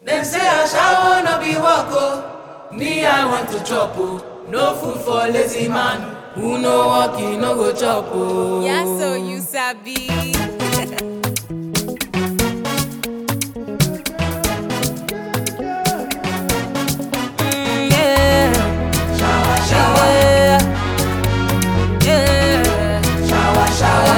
Dem say ashawo no be work o, me I want to chop o. No food for lazy man, who no work he no go chop o. Yeah, so you sabi. Mm, yeah. Shower, shower, Yeah. Yeah. shower, shower.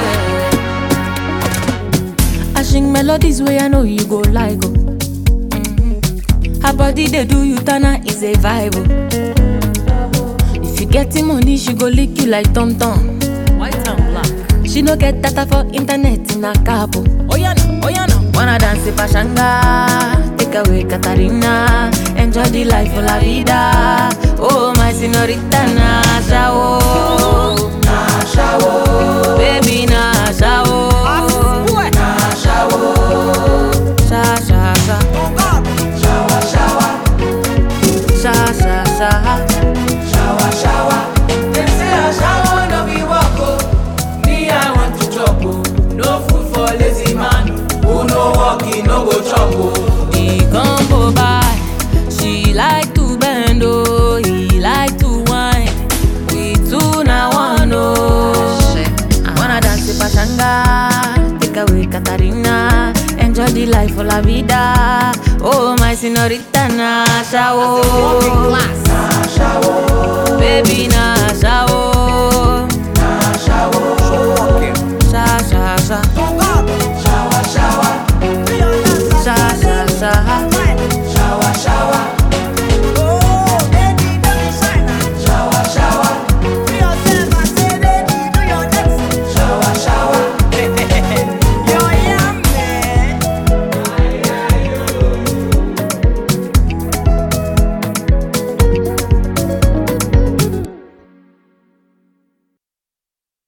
I sing melodies where I know you go like oh. Her body they do you tana is a vibe oh. If you getting money, she go lick you like Tom Tom. White and black. She no get data for internet in a cabo. Oh yeah no, oh yeah no. Wanna dance in Pashanga, take away Katarina, enjoy the life of la vida. Oh my señorita Nasha oh, Nasha oh, baby Nasha oh, Nasha oh, sha sha sha, Shower, shower, sha sha sha. shower, shower. Dem say ashawo no be work o, me I want to chop o. No food for lazy man, who no work he no go chop o. He come go by. She like to bend, oh, he like to whine. We two na one, oh. Wanna dance with Pachanga, take away Katarina, enjoy the life of la vida. Oh, my señorita Nasha, oh.